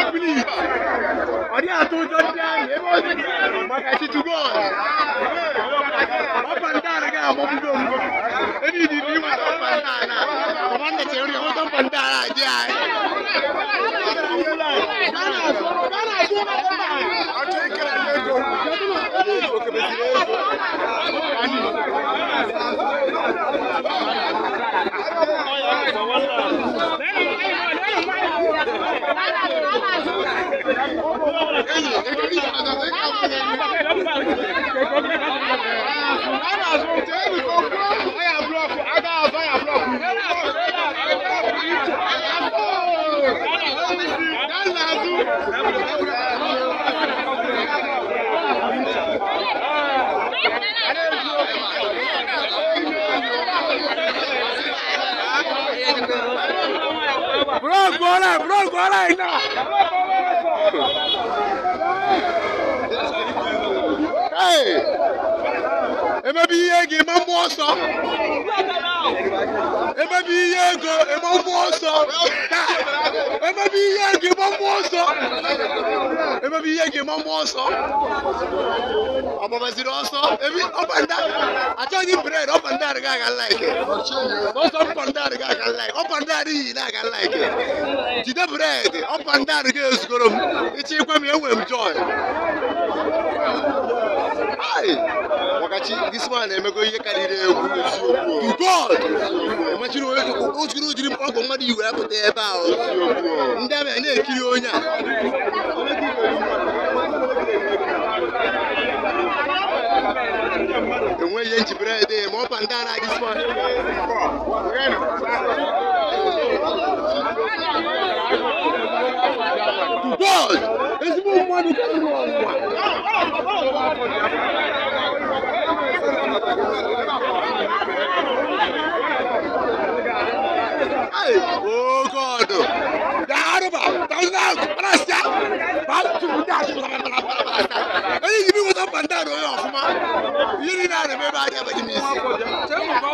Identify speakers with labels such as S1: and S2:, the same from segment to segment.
S1: split ọ dịghị atụ ụjọ ndị ahụ ebe ọ dị maka chichugo ọpandaan ga-amagbugo m ebe iji dị inweta ọpandaan a kọmanda chere ya nweta ọpandaan a dị anyị Bro, gola, bro, gola, ina. Hey! Emebi ihe gị ma mmụọ nsọ. Emebi ihe ego ema mmụọ nsọ. Emebi ihe gị ma mmụọ nsọ. Emebi ihe gị ma mmụọ nsọ. Ọgbabaziri ọsọ. Ebi ọbanda. Achọghị bred ọbanda adịghị aga laiki. Sọsọ ọbanda adịghị aga laiki. Ọbanda adịghị na-aga laiki. Jide bred ọbanda adịghị ezugoro m. Ịchịkwa m enwe m joy. Ai! Wakachi, this man emego ihe karịrị egwu to God! Emechiri onye ojiri ojiri ọgwụ mmadụ iwe apụta ebe ahụ. Ndị amị a na-ekiri onye a. enweghị ihe njibere ede ma ọ ba ndị a na-adị smart. To God! Ezigbo mmadụ ka nọ n'ụwa. Hey, oh God! Daarụba, tazụna, parasịa, batu, daasị, onye ji bi nweta bandar onye ọfụma. Ihe niile a na-eme ebe adịghị abaghị m isi.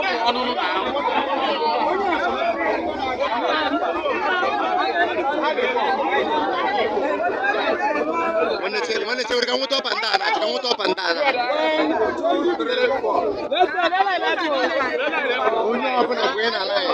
S1: Nwanne chere, nwanne chere ka nweta ọbandana, ka nweta ọbandana. Onye ọbụla kwenye n'ala ya.